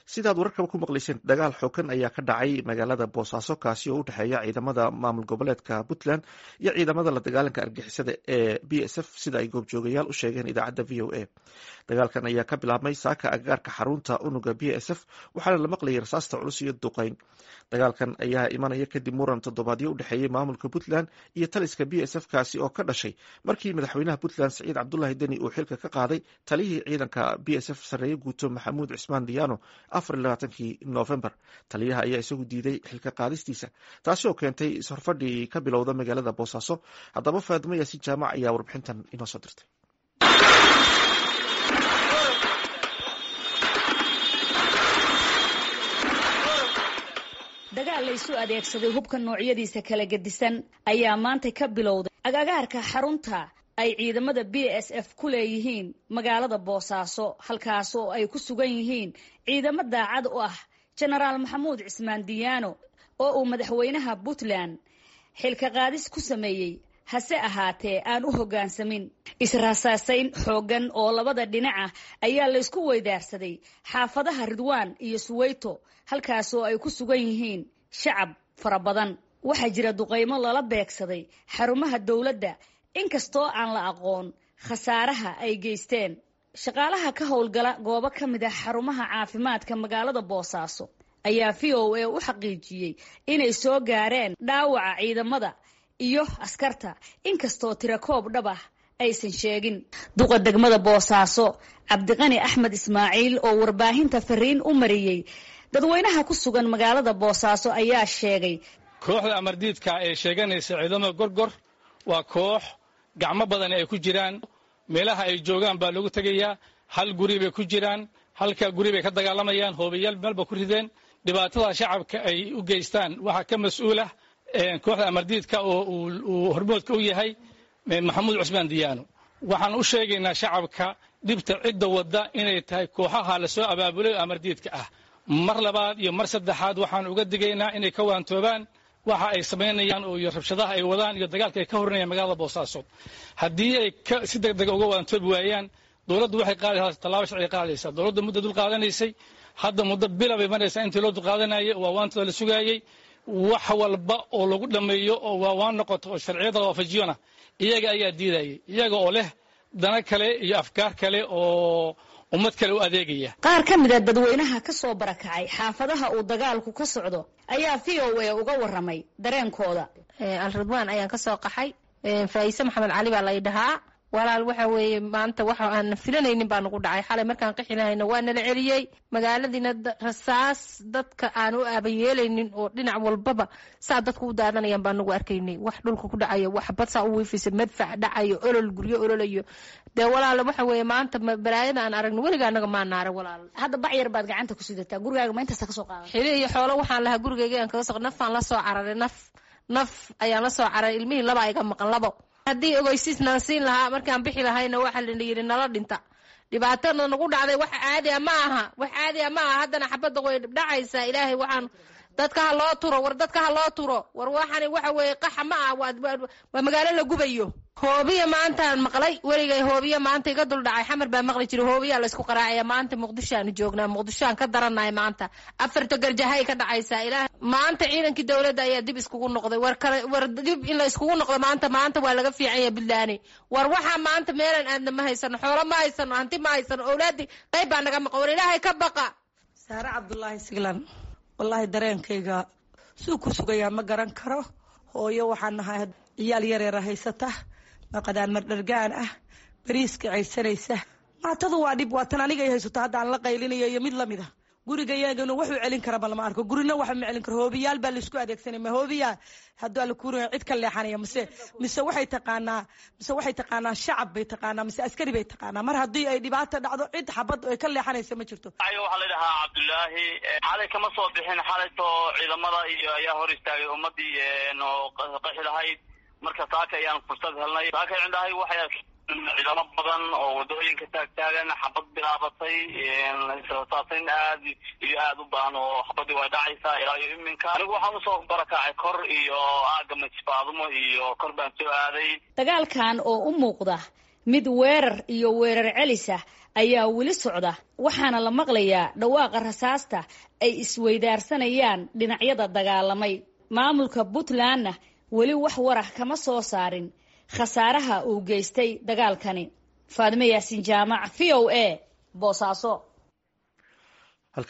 sidaad wararkaba ku maqlayseen dagaal xoogan ayaa ka dhacay magaalada boosaaso kaasi oo u dhexeeya ciidamada maamul goboleedka puntland iyo ciidamada la dagaalanka argixisada ee b s f sida ay goobjoogayaal u sheegeen idaacadda v o a dagaalkan ayaa ka bilaabmay saaka agagaarka xarunta unuga b s f waxaana la maqlayay rasaasta culus iyo duqeyn dagaalkan ayaa imanaya kadib muran toddobaadyo u dhexeeyey maamulka puntland iyo taliska b s f kaasi oo ka dhashay markii madaxweynaha puntland saciid cabdulahi deni uu xilka ka qaaday taliyihii ciidanka b s f sarreeye guuto maxamuud cismaan diyaano afarlabaatankii novembar taliyaha ayaa isagu diiday xilka qaadistiisa taasi oo keentay ishorfadhii ka bilowda magaalada boosaaso haddaba faadimo yaasin jaamac ayaa warbixintan inoo soo dirtay dagaal la isu adeegsaday hubka noocyadiisa kala gedisan ayaa maanta ka bilowday agagaarka xarunta ay ciidamada b s f ku leeyihiin magaalada boosaaso halkaas oo ay ku sugan yihiin ciidamo daacad u ah jenaraal maxamuud cismaan diyaano oo uu madaxweynaha puntland xilka qaadis ku sameeyey hase ahaatee aan u hoggaansamin israasaasayn xooggan oo labada dhinac ah ayaa laysku weydaarsaday xaafadaha ridwaan iyo suweyto halkaas oo ay ku sugan yihiin shacab fara badan waxaa jira duqaymo lala beegsaday xarumaha dowladda inkastoo aan la aqoon khasaaraha ay geysteen shaqaalaha ka howlgala goobo ka mid ah xarumaha caafimaadka magaalada boosaaso ayaa v o a u xaqiijiyey inay soo gaareen dhaawaca ciidamada iyo askarta inkastoo tirakoob dhab ah aysan sheegin duqa degmada boosaaso cabdiqani axmed ismaaciil oo warbaahinta fariin u mariyey dadweynaha ku sugan magaalada boosaaso ayaa sheegay kooxda amardiidka ee sheeganaysa ciidamada gorgor waa koox gacmo badan ay ku jiraan meelaha ay joogaan baa lagu tegayaa hal guri bay ku jiraan halka guri bay ka dagaalamayaan hoobayaal meelba ku rideen dhibaatada shacabka ay u geystaan waxaa ka mas-uulah kooxda amardiidka oo uu hormoodka u yahay maxamuud cusmaan diyaano waxaan u sheegaynaa shacabka dhibta cidda wadda inay tahay kooxaha lasoo abaabulay oo amardiidka ah mar labaad iyo mar saddexaad waxaan uga digaynaa inay ka waantoobaan waxa ay samaynayaan iyo rabshadaha ay wadaan iyo dagaalka ay ka horinayaan magaalada boosaaso haddii ay si deg dega uga waantoobi waayaan dowladdu waxay qaadaysaa tallaabo sharciga qaadaysaa dowladda muddo dul qaadanaysay hadda muddo bila bay maraysaa intii loo dul qaadanayay waa waantooda la sugaayey wax walba oo lagu dhammeeyo oo waawaan noqoto oo sharciyada waafajiyona iyaga ayaa diidayay iyaga oo leh dana kale iyo afkaar kale oo ummad kale u adeegaya qaar ka mid a dadweynaha ka soo barakacay xaafadaha uu dagaalku ka socdo ayaa v o a uga warramay dareenkooda alridwaan ayaan ka soo qaxay faa'iise maxamed cali baa lay dhahaa walaal waxa weeye maanta waxa aan filanaynin baa nagu dhacay xalay markaan qixi lahayna waa nala celiyey magaaladiina rasaas dadka aan u aabayeelaynin oo dhinac walbaba saa dadku u daadanayaan baa nagu arkaynay wax dhulka ku dhacayo wax bad saa u wiifisa madfac dhacayo olol guryo ololayo dee walaal waxa weeye maanta balaayada aan aragno weliga anaga maa naara walaal hadda bacyar baad gacanta ku sidataa gurigaaga ma intaasa ka soo qaadan xili iyo xoolo waxaan lahaa gurigayga aan kaga so nafaan la soo cararay naf naf ayaan la soo cararay ilmihii laba iga maqan labo haddii ogeysiis nala siin lahaa markaan bixi lahayna waxa la yidhi nala dhinta dhibaatada nagu dhacday wax caadi a ma aha wax caadi a ma aha haddana xabadda way dhacaysaa ilaahay waxaan dadka ha loo turo war dadka ha loo turo war waxani waxa weeye qaxa ma ah waa magaalo la gubayo hoobiya maantaan maqlay weligay hoobiya maanta iga dul dhacay xamar baa maqli jiray hoobiyaa laysku qaraacaya maanta muqdishoaanu joognaa muqdishoaan ka darannahay maanta afarta garjahay ka dhacaysaa ilaah maanta ciidankii dowladda ayaa dib iskugu noqday war kale war dib in la iskugu noqdo maanta maanta waa laga fiican yahay buntlaani war waxaa maanta meelan aadna ma haysano xoolo ma haysano hanti ma haysano owlaadii qayb baa naga maqan war ilaahay ka baqa saare cabdulaahi siglan wallaahi dareenkayga suu ku sugayaa ma garan karo hooyo waxaan nahay ciyaal yareera haysata maqadaan mardhargaan ah bariiska caysanaysa maatadu waa dhib waatan anigay haysato hadda aan la qaylinayo iyo mid lamid a gurigayagana waxuu celin karaba lama arko gurina waxa ma celin karo hoobiyaal baa laisku adeegsanay ma hoobiyaa hadduu alla kuuraya cid ka leexanaya mise mise waxay taqaanaa mise waxay taqaanaa shacab bay taqaanaa mise askari bay taqaanaa mar haddii ay dhibaata dhacdo cid xabad ay ka leexanaysa ma jirto waxaa la dhahaa cabdullaahi xalay kama soo bixin xalaytoo ciidamada iyo ayaa hor istaagay ummadii oo qaxi lahayd marka saaka ayaan fursad helnay saaka cindahay waxay ciidamo badan oo wadooyinka taagtaagan xabad bilaabatay saasayn aad iyo aad u badan oo xabadii way dhacaysaa ilaa iyo iminka anigu waxaan usoo barakacay kor iyo aaga majfaadumo iyo kor baan soo aaday dagaalkan oo u muuqda mid weerar iyo weerar celis ah ayaa weli socda waxaana la maqlayaa dhawaaqa rasaasta ay isweydaarsanayaan dhinacyada dagaalamay maamulka puntlandna weli wax warah kama soo saarin khasaaraha uu geystay dagaalkani faadime yaasiin jaamac v o a boosaaso